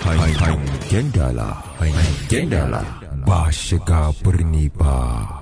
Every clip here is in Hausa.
Hangen dala, hangen dala ba shiga birni ba.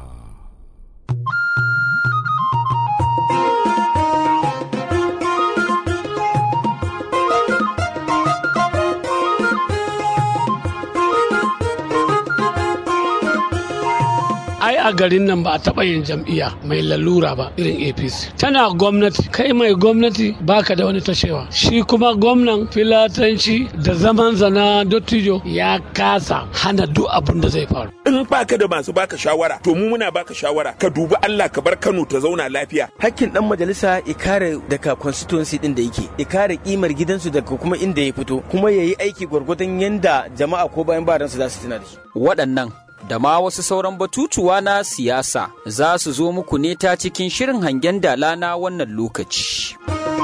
ai a garin nan ba a taɓa yin jam'iyya mai lalura ba irin apc tana gwamnati kai mai gwamnati baka da wani tashewa shi kuma gwamnan filatanci da zaman zana dottijo ya kasa hana duk abin da zai faru in baka da masu baka shawara to mu muna baka shawara ka dubi Allah ka bar Kano ta zauna lafiya hakkin dan majalisa ya kare daga constituency din da yake ya kare kimar gidansu daga kuma inda ya fito kuma yayi aiki gwargwadon yanda jama'a ko bayan baran su za su tuna da shi waɗannan da ma wasu sauran batutuwa na siyasa za su zo muku ne ta cikin shirin hangen dala na wannan lokaci.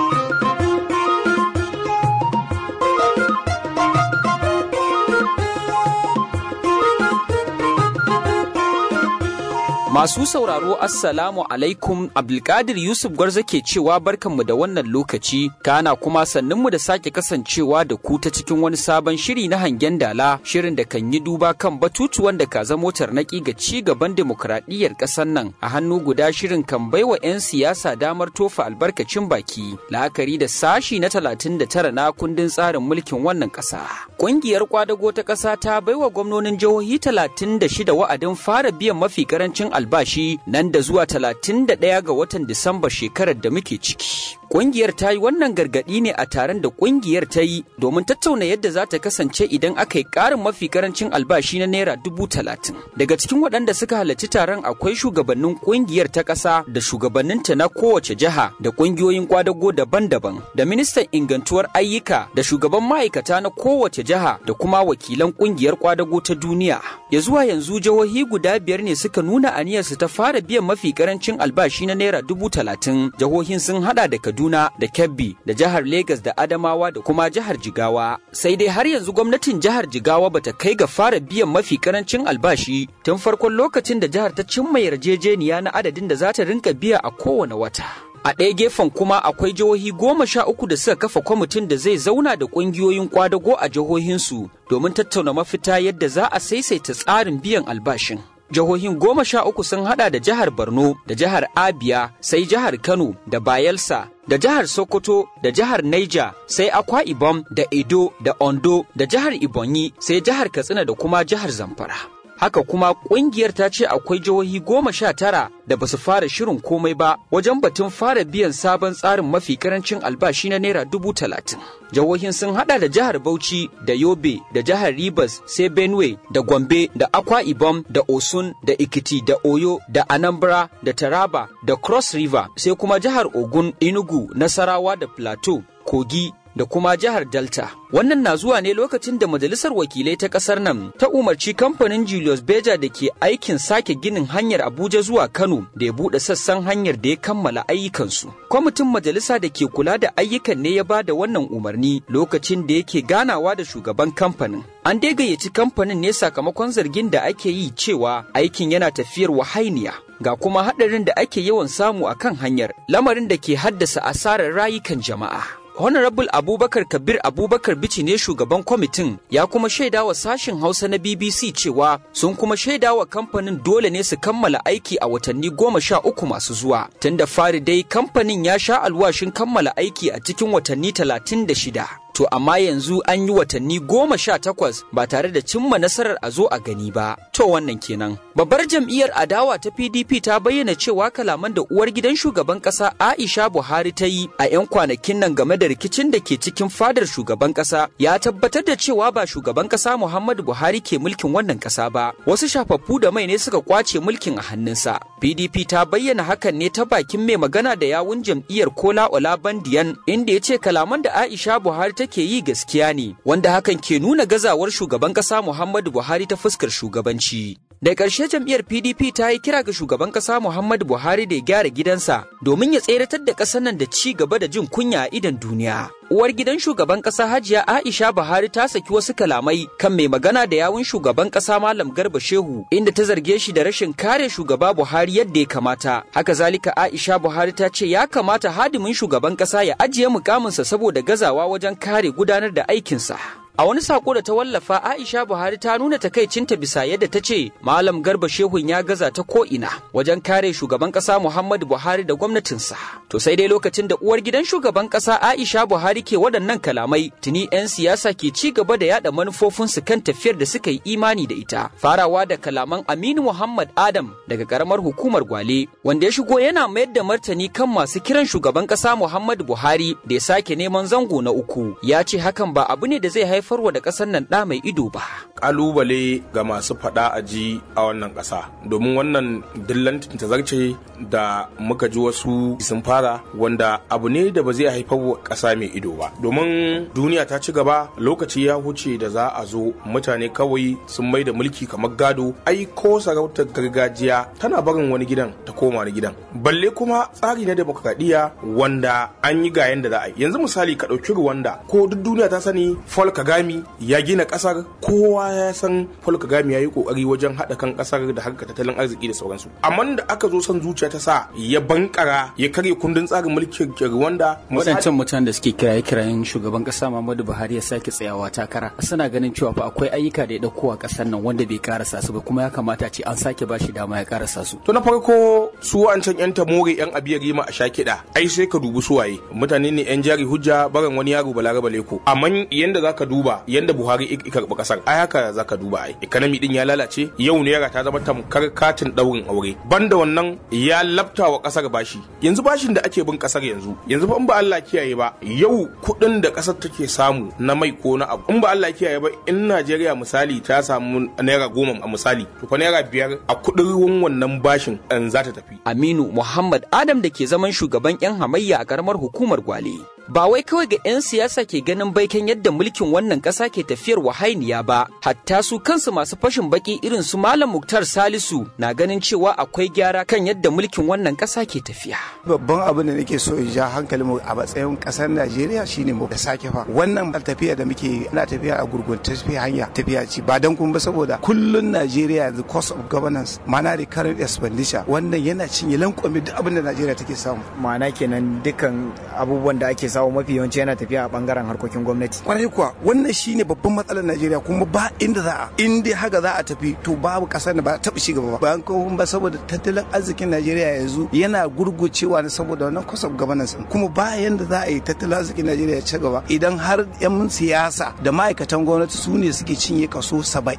Masu sauraro Assalamu alaikum Abdulkadir Yusuf Gwarza ke cewa barkanmu da wannan lokaci kana kuma sannunmu da sake kasancewa da ku ta cikin wani sabon shiri na hangen dala shirin da kan yi duba kan batutuwan da ka zamo tarnaki ga ci gaban demokradiyyar ƙasar nan a hannu guda shirin kan baiwa 'yan siyasa damar tofa albarkacin baki la'akari da sashi na 39 na kundin tsarin mulkin wannan ƙasa. Ƙungiyar kwadago ta ƙasa ta baiwa gwamnonin jihohi 36 wa'adin fara biyan mafi karancin albashi nan da zuwa 31 ga watan Disamba shekarar da muke ciki. Ƙungiyar ta yi wannan gargaɗi ne a taron da ƙungiyar ta yi domin tattauna yadda za ta kasance idan aka yi ƙarin mafi karancin albashi na naira dubu talatin. Daga cikin waɗanda suka halarci taron akwai shugabannin ƙungiyar ta ƙasa da shugabanninta na kowace jiha da ƙungiyoyin kwadago daban-daban da ministan ingantuwar ayyuka da shugaban ma'aikata na kowace jiha da kuma wakilan ƙungiyar kwadago ta duniya. Ya zuwa yanzu jihohi guda biyar ne suka nuna aniyarsu ta fara biyan mafi karancin albashi na naira dubu talatin. Jihohin sun haɗa da Kaduna Kaduna da Kebbi da jihar Legas da Adamawa da kuma jihar Jigawa. Sai dai har yanzu gwamnatin jihar Jigawa bata kai ga fara biyan mafi karancin albashi tun farkon lokacin da jihar ta cimma yarjejeniya na adadin da za ta rinka biya a kowane wata. A ɗaya gefen kuma akwai jihohi goma sha uku da suka kafa kwamitin da zai zauna da ƙungiyoyin kwadago a jihohinsu domin tattauna mafita yadda za a saisaita tsarin biyan albashin. jihohin goma sha uku sun hada da jihar Borno da jihar Abia sai jihar Kano da Bayelsa da jihar Sokoto da jihar Niger sai Akwa Ibom da Edo da Ondo da jihar Ibonyi sai jihar Katsina da kuma jihar Zamfara. Haka kuma kungiyar ta ce akwai jihohi goma sha tara da basu fara shirin komai ba wajen batun fara biyan sabon tsarin mafi karancin albashi na naira dubu talatin. Jihohin sun hada da jihar Bauchi da Yobe da jihar Rivers sai Benue da Gombe da Akwa Ibom da Osun da Ikiti da Oyo da Anambra da Taraba da Cross River sai kuma jihar Ogun, Enugu, Nasarawa da Plateau, Kogi da kuma jihar Delta. Wannan na zuwa ne lokacin da Majalisar Wakilai ta ƙasar nan ta umarci kamfanin Julius Beja da ke aikin sake ginin hanyar Abuja zuwa Kano da ya buɗe sassan hanyar da ya kammala ayyukansu. Kwamitin majalisa da ke kula da ayyukan ne ya ba da wannan umarni lokacin da yake ganawa da shugaban kamfanin. An dai gayyaci kamfanin ne sakamakon zargin da ake yi cewa aikin yana tafiyar wahainiya. Ga kuma haɗarin da ake yawan samu a kan hanyar, lamarin da ke haddasa asarar rayukan jama'a. Honorable Abubakar Kabir Abubakar Bici ne shugaban kwamitin ya kuma shaida wa sashen Hausa na BBC cewa sun kuma shaida wa kamfanin dole ne su kammala aiki a watanni goma sha uku masu zuwa. Tun da fari dai kamfanin ya sha alwashin kammala aiki a cikin watanni talatin da shida. To amma yanzu an yi watanni goma sha takwas ba tare da cimma nasarar a zo a gani ba. To wannan kenan. Babbar jam'iyyar adawa ta PDP ta bayyana cewa kalaman da uwar gidan shugaban kasa Aisha Buhari ta yi a 'yan kwanakin nan game da rikicin da ke cikin fadar shugaban kasa ya tabbatar da cewa ba shugaban kasa Muhammadu Buhari ke mulkin wannan kasa ba. Wasu shafaffu da mai ne suka kwace mulkin a hannunsa. PDP ta bayyana hakan ne ta bakin mai magana da yawun jam'iyyar Kola Olabandiyan inda ya ce kalaman da Aisha Buhari take yi gaskiya ne wanda hakan ke nuna gazawar shugaban kasa Muhammadu Buhari ta fuskar shugabanci. Da ƙarshe jam'iyyar PDP ta yi kira ga shugaban ƙasa Muhammadu Buhari da ya gyara gidansa domin ya tseratar da ƙasar nan da ci gaba da jin kunya a idon duniya. Uwar gidan shugaban ƙasa Hajiya Aisha Buhari ta saki wasu kalamai kan mai magana da yawun shugaban ƙasa Malam Garba Shehu inda ta zarge shi da rashin kare shugaba Buhari yadda ya kamata. Haka zalika Aisha Buhari ta ce ya kamata hadimin shugaban ƙasa ya ajiye mukaminsa saboda gazawa wajen kare gudanar da aikinsa. A wani sako da ta wallafa Aisha Buhari ta nuna takaicinta bisa yadda ta ce Malam Garba Shehun ya gaza ta ko'ina wajen kare shugaban ƙasa Muhammadu Buhari da gwamnatinsa. To sai dai lokacin da uwar gidan shugaban ƙasa Aisha Buhari ke waɗannan kalamai tuni 'yan siyasa ke ci gaba da yada manufofinsu kan tafiyar da suka yi imani da ita. Farawa da kalaman Aminu Muhammad Adam daga ƙaramar hukumar Gwale wanda ya shigo yana mayar da martani kan masu kiran shugaban ƙasa Muhammadu Buhari da ya sake neman zango na uku. Ya ce hakan ba abu ne da zai haifarwa da ƙasar nan ɗa mai ido ba. kalubale ga masu fada a ji a wannan ƙasa domin wannan dillantin tazarce da muka ji wasu sun fara wanda abu ne da ba zai haifar wa ƙasa mai ido ba domin duniya ta ci gaba lokaci ya huce da za a zo mutane kawai sun mai da mulki kamar gado ai ko sarautar gargajiya tana barin wani gidan ta koma wani gidan balle kuma tsari na demokradiyya wanda an yi ga yanda za a yi yanzu misali ka ɗauki Rwanda ko duk duniya ta sani Paul Kagame ya gina ƙasar kowa ya san Paul Kagame ya yi kokari wajen haɗa kan ƙasar da harkar tattalin arziki da sauransu amma da aka zo son zuciya ta sa ya bankara ya karya kundin tsarin mulkin Rwanda waɗancan mutanen da suke kiraye kirayen shugaban ƙasa Muhammadu Buhari ya sake tsayawa takara suna ganin cewa fa akwai ayyuka da ya ɗauko a ƙasar nan wanda bai karasa su ba kuma ya kamata ce an sake bashi dama ya karasa su to na farko su an can yan tamore yan abiyar rima a sha kiɗa ai sai ka dubi suwaye mutane ne yan jari hujja baran wani yaro balaraba leko amma yanda zaka duba yanda Buhari ya karɓi ƙasar ai haka zaka duba ai economy din ya lalace yau naira ta zama tamkar katin daurin aure banda wannan ya labta wa kasar bashi yanzu bashin da ake bin kasar yanzu yanzu fa in ba Allah kiyaye ba yau kuɗin da kasar take samu na mai ko na abu in ba Allah kiyaye ba in Najeriya misali ta samu naira goma a misali to fa naira biyar a kuɗin wannan bashin an za ta tafi Aminu Muhammad Adam da ke zaman shugaban 'yan hamayya a karamar hukumar Gwale. Ba wai kawai ga 'yan siyasa ke ganin baiken yadda mulkin wannan ƙasa ke tafiyar wahainiya ba, hatta su kansu masu fashin baki irin su Malam Muktar Salisu na ganin cewa akwai gyara kan yadda mulkin wannan ƙasa ke tafiya. Babban abin da nake so in ja hankalin mu a matsayin ƙasar Najeriya shine mu da sake fa. Wannan tafiya da muke ana tafiya a gurgun tafiya hanya tafiya ce ba dan kun ba saboda kullun Najeriya the cost of governance mana da current expenditure wannan yana cinye lankwame duk abin da Najeriya take samu. Ma'ana kenan dukkan abubuwan da ake samu mafi yawanci yana tafiya a bangaren harkokin gwamnati. Kwarai kuwa wannan shine babban matsalar Najeriya kuma ba inda za a in dai haka za a tafi to babu kasar da ba taɓa ci gaba ba. Bayan kuma ba saboda tattalin arzikin Najeriya yanzu yana gurgucewa ne saboda wannan cost of governance kuma ba yanda za a yi tattalin arzikin Najeriya ya ci gaba idan har 'yan siyasa da ma'aikatan gwamnati su ne suke cinye kaso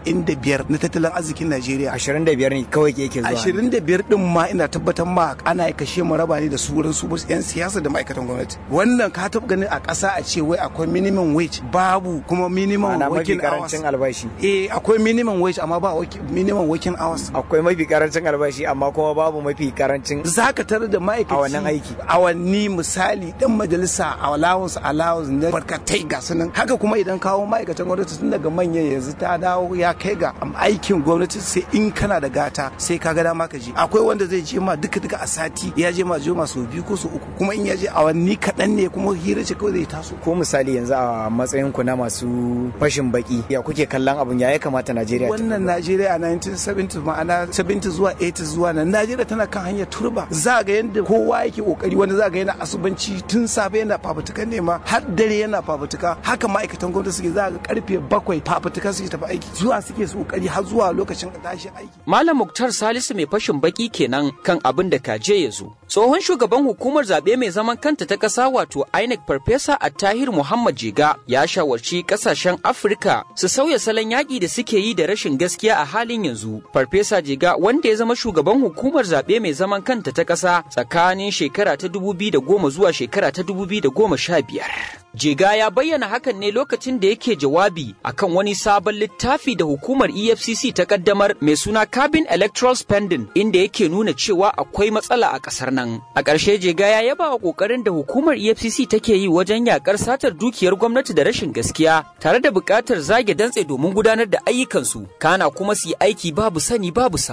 75 na tattalin arzikin Najeriya. 25 ne kawai ke yake zuwa. 25 din ma ina tabbatar ma ana kashe mu raba ne da su wurin su 'yan siyasa da ma'aikatan gwamnati. Wannan ka taɓa ganin a ƙasa a ce wai akwai minimum wage babu kuma minimum working hours. karancin albashi. Eh akwai minimum wage amma ba minimum working hours. Akwai mafi karancin albashi amma kuma babu mafi karancin zaka tarar da ma'aikaci a wannan aiki. Awanni misali dan majalisa allowance allowance na barkatai ga sunan haka kuma idan kawo ma'aikatan gwamnati tun daga manyan yanzu ta dawo ya kai ga aikin gwamnati sai in kana da gata sai ka ga dama ka je akwai wanda zai je ma duka duka a sati ya je ma joma sau biyu ko sau uku kuma in ya je awanni kaɗan ne kuma hira ce kawai zai taso ko misali yanzu a matsayin ku na masu fashin baki ya kuke kallon abun ya ya kamata Najeriya wannan Najeriya a 1970 ma'ana 70 zuwa 80 zuwa nan Najeriya tana kan hanyar turba za ga yadda kowa yake kokari wanda za ga yana asubanci tun safe yana fafutukan nema har dare yana fafutuka haka ma'aikatan gwamnati suke za ga karfe bakwai fafutuka suke tafi aiki zuwa suke su kokari har zuwa lokacin tashi aiki Malam Muktar Salisu mai fashin baki kenan kan abin da kaje ya zo. Tsohon shugaban hukumar zaɓe mai zaman kanta ta ƙasa wato INEC Farfesa Attahir Muhammad Jega ya shawarci ƙasashen Afirka su sauya salon yaƙi da suke yi da rashin gaskiya a halin yanzu. Farfesa Jega wanda ya zama shugaban hukumar zaɓe mai zaman kanta ta ƙasa tsakanin shekara ta 2010 zuwa shekara ta 2015. Jega ya bayyana hakan ne lokacin da yake jawabi akan wani sabon littafi da hukumar EFCC ta kaddamar mai suna Cabin Electoral Spending inda yake nuna cewa akwai matsala a kasar nan. A ƙarshe Jega ya yaba wa ƙoƙarin da hukumar EFCC take yi wajen yakar satar dukiyar gwamnati da rashin gaskiya tare da buƙatar zage dantse domin gudanar da ayyukansu kana kuma su yi aiki babu sani babu sabo.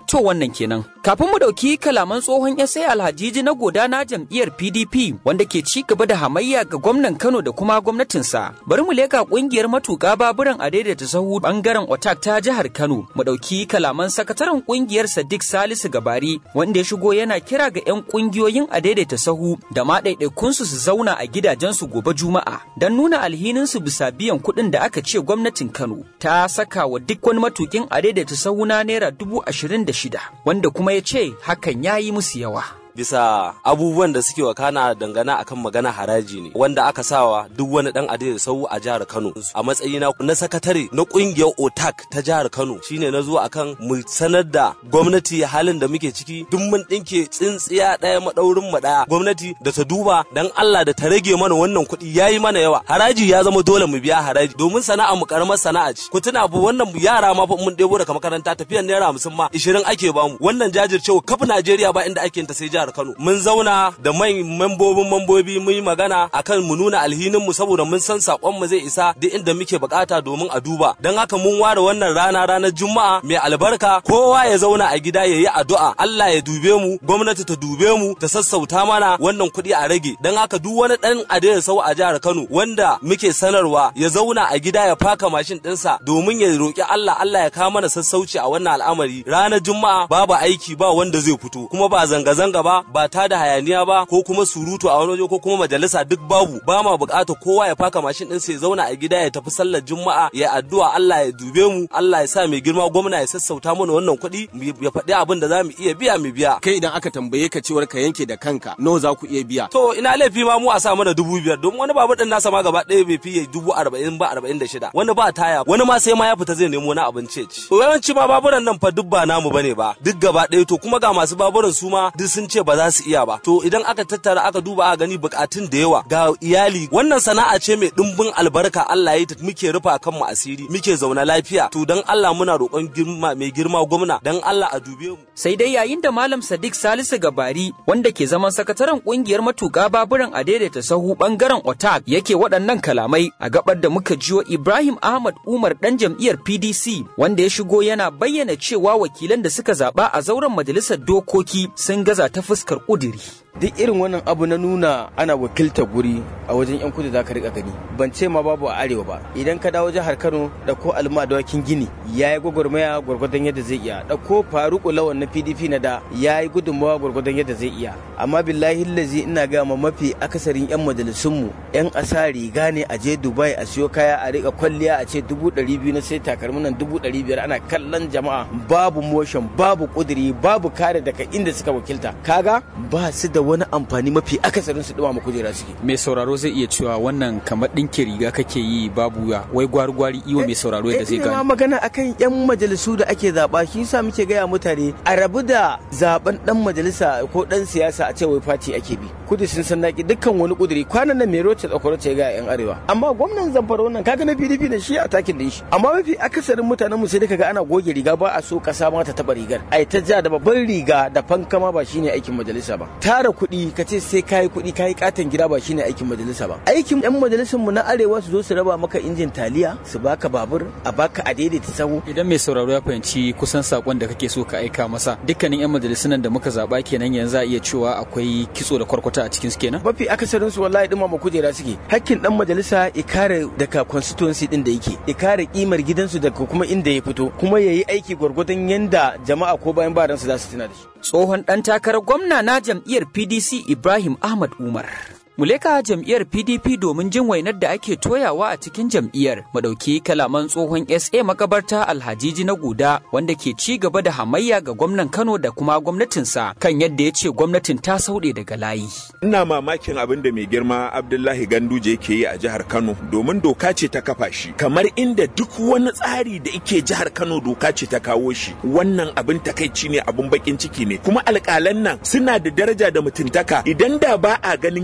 To wannan kenan. Kafin mu ɗauki kalaman tsohon SA Alhajiji na goda na jam'iyyar PDP wanda ke ci gaba da hamayya ga gwamnan Kano da kuma gwamnatinsa. Bari mu leka ƙungiyar matuƙa baburan a daidaita sahu bangaren Otak ta jihar Kano. Mu ɗauki kalaman sakataren ƙungiyar Sadiq Salisu Gabari wanda ya shigo yana kira ga 'yan ƙungiyoyin a daidaita sahu da ma ɗaiɗaikunsu su zauna a gidajensu gobe Juma'a don nuna alhininsu bisa biyan kuɗin da aka ce gwamnatin Kano ta saka wa duk wani matuƙin a daidaita sahu na naira dubu ashirin da shida wanda kuma ya ce hakan ya yi musu yawa. bisa abubuwan da suke wakana dangana akan magana haraji ne wanda aka sawa duk wani dan adai sau a jihar Kano a matsayina na sakatare na kungiyar OTAK ta jihar Kano shine na zo akan mu sanar da gwamnati halin da muke ciki duk mun dinke tsintsiya daya madaurin mu daya gwamnati da ta duba dan Allah da ta rage mana wannan kuɗi yayi mana yawa haraji ya zama dole mu biya haraji domin sana'a mu karamar sana'a ce ku tuna bu wannan yara ma fa mun debo daga makaranta tafiyan naira 50 ma 20 ake bamu wannan jajircewa kafin Najeriya ba inda ake ta sai jihar Kano. Mun zauna da mai membobin mambobi mun yi magana akan mu nuna alhinin mu saboda mun san sakon mu zai isa duk inda muke bukata domin a duba. Dan haka mun ware wannan rana ranar Juma'a mai albarka kowa ya zauna a gida ya yi addu'a Allah ya dube mu gwamnati ta dube mu ta sassauta mana wannan kuɗi a rage. Dan haka duk wani dan adai sau a jihar Kano wanda muke sanarwa ya zauna a gida ya faka mashin ɗinsa domin ya roki Allah Allah ya kawo mana sassauci a wannan al'amari. Ranar Juma'a babu aiki ba wanda zai fito kuma ba zanga-zanga ba ba ta da hayaniya ba ko kuma surutu a wani waje ko kuma majalisa duk babu ba ma bukata kowa ya faka mashin din sai zauna a gida ya tafi sallar juma'a ya addu'a Allah ya dube mu Allah ya sa mai girma gwamna ya sassauta mana wannan kuɗi ya faɗi abin da za mu iya biya mu biya kai idan aka tambaye ka cewar ka yanke da kanka nawa za ku iya biya to ina laifi ma mu a sa mana dubu biyar don wani babur din nasa ma gaba ɗaya bai fiye dubu arba'in ba arba'in da shida wani ba taya wani ma sai ma ya fita zai nemo na abinci ci yawanci ma baburan nan fa duk ba namu bane ba duk gaba ɗaya to kuma ga masu baburan su ma duk sun ce ba za su iya ba to idan aka tattara aka duba aka gani bukatun da yawa ga iyali wannan sana'a ce mai dimbin albarka Allah ya yi muke rufa kan mu asiri muke zauna lafiya to dan Allah muna roƙon girma mai girma gwamna dan Allah a dube mu sai dai yayin da malam Sadiq Salisu Gabari wanda ke zaman sakataren kungiyar matuƙa baburan a daidaita sahu bangaren Otak yake waɗannan kalamai a gabar da muka jiyo Ibrahim Ahmad Umar dan jam'iyyar PDC wanda ya shigo yana bayyana cewa wakilan da suka zaba a zauren majalisar dokoki sun gaza ta fuskar ƙudiri. duk irin wannan abu na nuna ana wakiltar guri a wajen yan kudu za ka rika gani ban ce ma babu a arewa ba idan ka dawo jihar kano da ko alma da wakin gini ya yi gwagwarmaya gwargwadon yadda zai iya da ko faruku lawan na pdp na da ya yi gudunmawa gwargwadon yadda zai iya amma billahi lazi ina ga ma mafi akasarin yan majalisunmu yan asa riga ne a je dubai a siyo kaya a rika kwalliya a ce dubu ɗari biyu na sai takalmin nan dubu ɗari biyar ana kallon jama'a babu motion babu kuduri babu kare daga inda suka wakilta kaga ba su da wani amfani mafi akasarin su dumama kujera suke mai sauraro zai iya cewa wannan kamar ɗinke riga kake yi babu ya wai gwari gwari iwa mai sauraro yadda zai ma gane magana akan yan majalisu da ake zaba shi yasa muke gaya mutane a rabu da zaben dan majalisa ko dan siyasa a ce wai fati ake bi kudu sun san naki dukkan wani kuduri kwanan nan mai roce tsakwaro ce ga yan arewa amma gwamnan zamfara wannan kaga na PDP ne shi a takin da shi amma mafi akasarin mutanen mu sai da kaga ana goge riga ba a so kasa ma ta taba rigar ai ta ja da babban riga da fankama ba shine aikin majalisa ba tara kuɗi ka ce sai kayi kuɗi kayi katon gida ba shine aikin majalisa ba aikin yan majalisun mu na arewa su zo su raba maka injin taliya su baka babur a baka a daidaita sahu idan mai sauraro ya fahimci kusan sakon da kake so ka aika masa dukkanin yan majalisun da muka zaba kenan yanzu a iya cewa akwai kitso da kwarkwata a cikin su kenan mafi akasarin su wallahi dumama kujera suke hakkin dan majalisa ya kare daga constituency din da yake ya kare kimar gidansu daga kuma inda ya fito kuma ya yi aiki gwargwadon yanda jama'a ko bayan ba su za su tuna da shi Tsohon ɗan takarar gwamna na jam'iyyar PDC Ibrahim Ahmad Umar. Muleka jam'iyyar PDP domin jin wainar da ake toyawa a cikin jam'iyyar madauki kalaman tsohon SA makabarta Alhajiji na Guda wanda ke ci gaba da hamayya ga gwamnan Kano da kuma gwamnatinsa kan yadda ya ce gwamnatin ta sauɗe daga layi. ina mamakin abin da mai girma abdullahi ganduje ke yi a jihar kano domin doka ce ta kafa shi kamar inda duk wani tsari da ike jihar kano doka ce ta kawo shi wannan abin takaici ne abin bakin ciki ne kuma alƙalan nan suna da daraja da mutuntaka idan da ba a ganin girman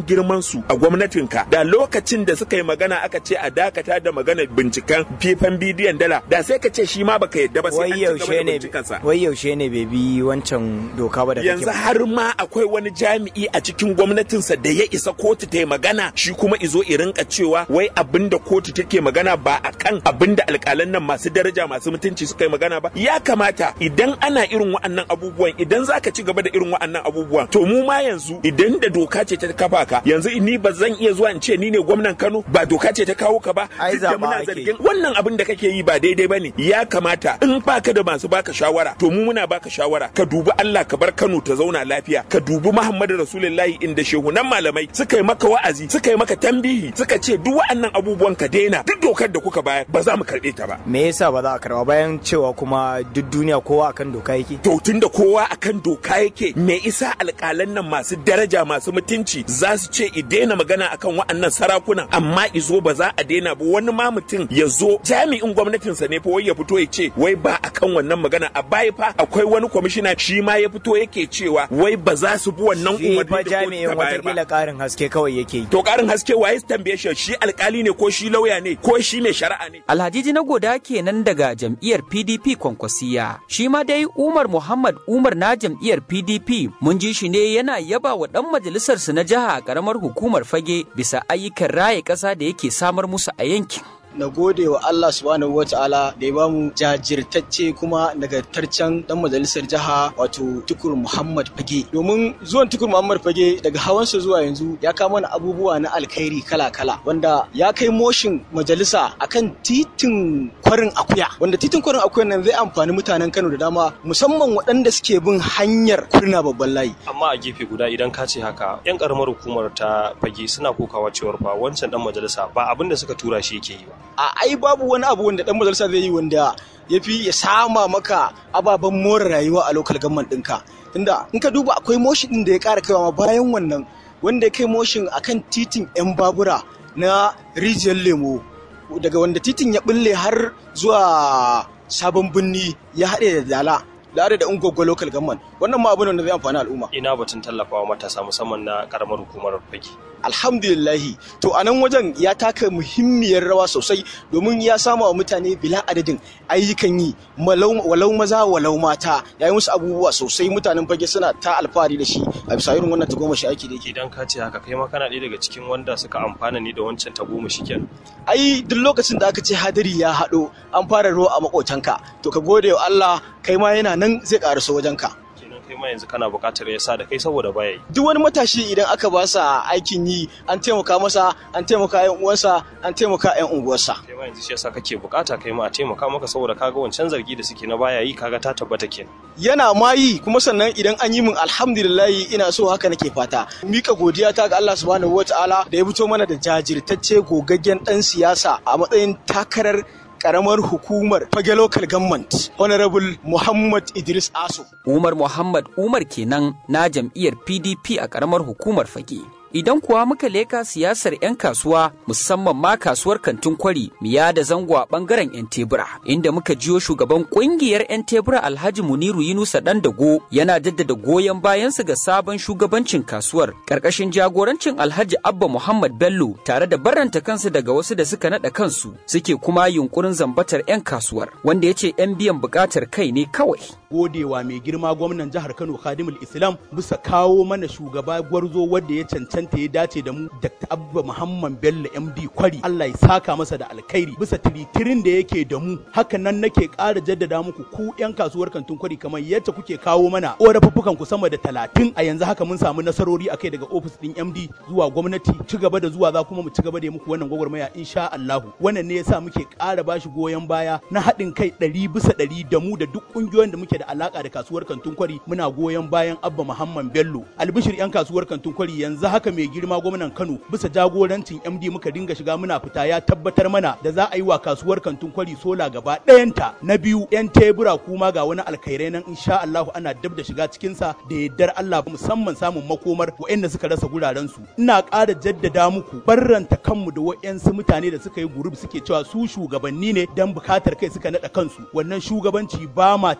su a gwamnatinka da lokacin da suka yi magana aka ce a dakata da magana binciken fifan bidiyon dala da sai ka ce shi ma baka yadda ba sai an ci gaba da bincikansa wai yaushe ne bai bi wancan doka ba da yanzu har ma akwai wani jami'i a cikin gwamnatinsa da ya isa kotu ta yi magana shi kuma izo i rinka cewa wai abinda kotu take magana ba akan abinda alƙalan nan masu daraja masu mutunci suka yi magana ba ya kamata idan ana irin wa'annan abubuwan idan zaka ci gaba da irin wa'annan abubuwan to mu ma yanzu idan da doka ce ta kafa ka yanzu ni ba zan iya zuwa in ce ni ne gwamnan Kano ba doka ce ta kawo ka ba Ai, duk da zaɓa muna ake. zargin wannan abin da kake yi ba daidai bane ya kamata in baka da masu baka shawara to mu muna baka shawara ka dubi Allah ka bar Kano ta zauna lafiya ka dubi Muhammadu Rasulullahi inda shehunan malamai suka yi maka wa'azi suka yi maka tambihi suka ce duk wa'annan abubuwan ka daina duk dokar da kuka bayar ba za mu karɓe ta ba me yasa ba za a karba bayan cewa kuma duk duniya kowa akan doka yake to tunda kowa akan doka yake me isa alƙalan nan masu daraja masu mutunci za su ce i daina magana akan wa'annan sarakunan amma izo ba za a daina ba wani ma mutum ya zo jami'in gwamnatinsa ne fa wai ya fito ya ce wai ba akan wannan magana a baya fa akwai wani kwamishina shi ma ya fito yake cewa wai ba za su bi wannan shi umarni fa da kotu jami'in ta bayar ba watakila karin haske kawai yake yi to karin haske waye su tambaye shi shi alkali ne ko shi lauya ne ko shi mai shari'a ne Alhaji na goda kenan daga jam'iyyar PDP Kwankwasiya. Shi ma dai Umar Muhammad Umar na jam'iyyar PDP mun ji shi ne yana yaba wa ɗan majalisarsu na jiha a ƙaramar hukumar fage bisa ayyukan raye ƙasa da yake samar musu a yankin. na gode wa Allah subhanahu wa ta'ala da ya bamu jajirtacce kuma nagartaccen dan majalisar jiha wato tukur Muhammad Fage domin zuwan tukur Muhammad Fage daga hawansa zuwa yanzu ya kawo mana abubuwa na alkhairi kala-kala wanda ya kai moshin majalisa akan titin kwarin akuya wanda titin kwarin akuya nan zai amfani mutanen Kano da dama musamman waɗanda suke bin hanyar kurna babban layi amma a gefe guda idan ka ce haka yan karamar hukumar ta fage suna kokawa cewar fa wancan dan majalisa ba abin da suka tura shi yake yi ba a ai babu wani abu wanda dan majalisa zai yi wanda ya fi ya sama maka ababen more rayuwa a local government ɗinka tunda in ka duba akwai motion ɗin da ya ƙara kaiwa ma bayan wannan wanda ya kai motion akan titin yan babura na rijiyar lemo daga wanda titin ya bulle har zuwa sabon birni ya haɗe da dala da da ungwaggo local government wannan ma abu ne wanda zai amfani al'umma ina batun tallafawa matasa musamman na karamar hukumar fage alhamdulillahi to a nan wajen ya taka muhimmiyar rawa sosai domin ya sama wa mutane bila adadin ayyukan yi walau maza walau mata ya yi musu abubuwa sosai mutanen fage suna ta alfahari da shi a bisa irin wannan tagomashi aiki da yake idan ka ce haka kai ma kana ɗaya daga cikin wanda suka amfana ne da wancan tagomashi kenan ai duk lokacin da aka ce hadari ya haɗo an fara ruwa a makotanka to ka gode wa Allah kai ma yana nan zai ƙaraso wajenka kai ma yanzu kana buƙatar ya sa da kai saboda baya yi duk wani matashi idan aka ba sa aikin yi an taimaka masa an taimaka yan uwansa an taimaka yan unguwarsa kai ma yanzu shi yasa kake buƙata kai ma a taimaka maka saboda kaga wancan zargi da suke na baya yi kaga ta tabbata kenan yana ma yi kuma sannan idan an yi min alhamdulillahi ina so haka nake fata mika godiya ta ga Allah subhanahu wataala da ya fito mana da jajirtacce gogaggen dan siyasa a matsayin takarar karamar hukumar fage local government honorable muhammad idris aso umar muhammad umar kenan na jam'iyyar pdp a karamar hukumar fage Idan kuwa muka leka siyasar 'yan kasuwa musamman ma kasuwar kantin kwari miya da zango a bangaren 'yan tebura inda muka jiyo shugaban kungiyar 'yan tebura Alhaji Muniru Yunusa dan dago yana jaddada goyon bayansu ga sabon shugabancin kasuwar karkashin jagorancin Alhaji Abba Muhammad Bello tare da barranta kansu daga wasu da suka nada kansu suke kuma yunkurin zambatar 'yan kasuwar wanda ya ce 'yan biyan bukatar kai ne kawai. Godewa mai girma gwamnan jihar Kano Khadimul Islam bisa kawo mana shugaba gwarzo wanda ya cancanta cancanta ya dace da mu Dr. Abba Muhammad Bello MD Kwari Allah ya saka masa da alkhairi bisa tiritirin da yake da mu haka nan nake ƙara jaddada muku ku yan kasuwar kantin kwari kamar yadda kuke kawo mana ƙorafuffukan ku sama da talatin a yanzu haka mun samu nasarori akai daga ofis din MD zuwa gwamnati ci gaba da zuwa za kuma mu ci gaba da muku wannan gwagwarmaya insha Allah wannan ne yasa muke ƙara bashi goyon baya na haɗin kai ɗari bisa ɗari da mu da duk ƙungiyoyin da muke da alaka da kasuwar kantin kwari muna goyon bayan Abba Muhammad Bello albishir yan kasuwar kantin kwari yanzu haka mai girma gwamnan Kano bisa jagorancin MD muka dinga shiga muna fita ya tabbatar mana da za a yi wa kasuwar kantin kwari sola gaba ɗayanta na biyu yan tebura kuma ga wani alkhairai nan insha Allah ana dab da shiga cikin sa da yaddar Allah musamman samun makomar waɗanda suka rasa guraren su ina ƙara jaddada muku barranta kanmu da waɗansu mutane da suka yi gurub suke cewa su shugabanni ne dan bukatar kai suka nada kansu wannan shugabanci ba ma tare da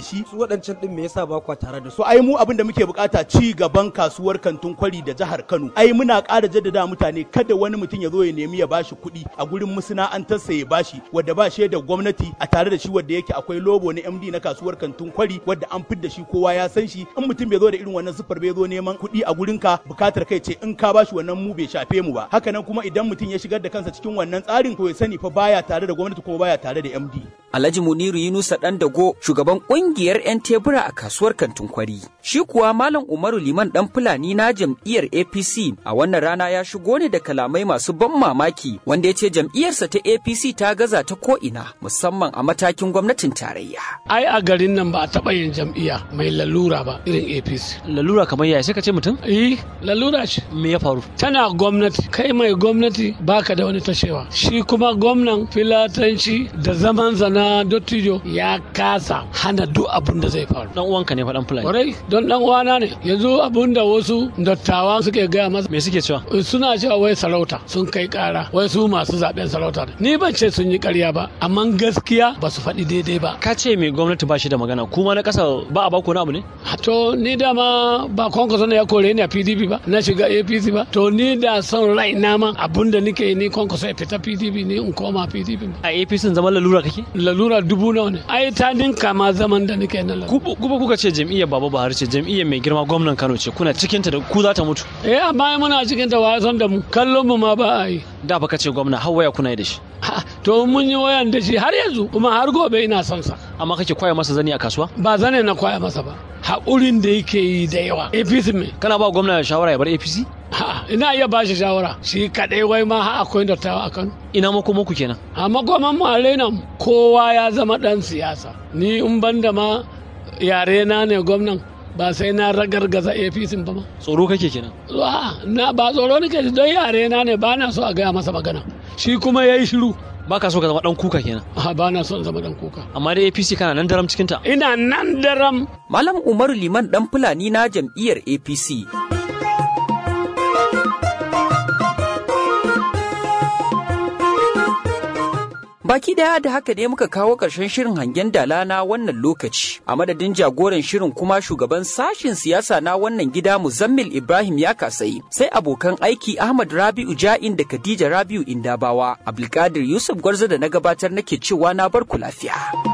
shi su waɗancan din me yasa ba kwa tare da su so ai mu abin da muke bukata ci gaban kasuwar kantin kwari da jihar Kano ai muna ƙara jaddada mutane kada wani mutum ya zo ya nemi ya bashi kuɗi a gurin masana'antarsa ya bashi wadda ba shi da gwamnati a tare da shi wadda yake akwai lobo na MD na kasuwar kantin kwari wadda an fidda shi kowa ya san shi in mutum bai zo da irin wannan sufar bai zo neman kuɗi a gurin ka bukatar kai ce in ka bashi wannan mu bai shafe mu ba haka nan kuma idan mutum ya shigar da kansa cikin wannan tsarin to ya sani fa baya tare da gwamnati kuma baya tare da MD Alhaji Muniru Yunusa Dan Dago shugaban kungiyar 'yan tebura a kasuwar kantin kwari. Shi kuwa Malam Umaru Liman Dan Fulani na jam'iyyar APC a wannan rana ya shigo ne da kalamai masu ban mamaki wanda ya ce jam'iyyarsa ta APC ta gaza ta ko'ina musamman a matakin gwamnatin tarayya. ai a garin nan ba a taɓa yin jam'iyya mai lalura ba irin apc lalura kamar yaya sai ka ce mutum eh lalura ce me ya faru tana gwamnati kai mai gwamnati baka da wani tashewa shi kuma gwamnan filatanci da zaman zana dottijo ya kasa hana duk abin da zai faru dan uwanka ne faɗan fulani kwarai don dan uwana ne yanzu abin da wasu dattawa suke gaya masa me suke cewa suna cewa wai sarauta sun kai kara wai su masu zaben sarauta ne ni ban ce sun yi karya ba amma gaskiya ba su faɗi daidai ba ka ce mai gwamnati ba shi da magana kuma na ƙasa ba a baku na abu ne to ni dama ba kwankwaso ne ya kore ni a pdp ba na shiga apc ba to ni da son rai na ma abun da nike ni kwankwaso ya fita pdp ni in koma pdp a apc zaman lalura kake lalura dubu nawa ne ai ta dinka ma zaman da nike na lalura kuma kuka ce jam'iyyar baba buhari ce jam'iyyar mai girma gwamnan kano ce kuna cikin ta da ku za ta mutu eh amma muna cikin ta wa san da mu kallon mu ma ba a yi da baka ce gwamna har waya kuna yi da shi to mun yi wayan da shi har yanzu kuma har gobe ina son sa amma kake kwaya masa zani a kasuwa ba zane na kwaya masa ba haƙurin da yake yi da yawa apc me kana ba gwamna shawara ya bar apc ina iya ba shi shawara shi kaɗai wai ma har akwai dattawa a kano ina makoman ku kenan a makoman mu a nan kowa ya zama ɗan siyasa ni in ban da ma yare na ne gwamnan ba sai na ragargaza apc ba ma tsoro kake kenan na ba tsoro nake don yare na ne ba na so a gaya masa magana shi kuma ya yi shiru ba ka so ka zama dan kuka kenan a ba na son zama dan kuka amma da apc kana nan daram cikinta ina nan daram malam umaru liman dan fulani na jam'iyyar apc Baki daya da haka ne muka kawo ƙarshen shirin hangen dala na wannan lokaci. A madadin jagoran shirin kuma shugaban sashin siyasa na wannan gida Muzammil Ibrahim ya kasai. Sai abokan aiki Ahmad Rabi'u Ja'in da Khadija Rabi'u Indabawa. Abdulkadir Yusuf Gwarza da na gabatar nake cewa na barku lafiya.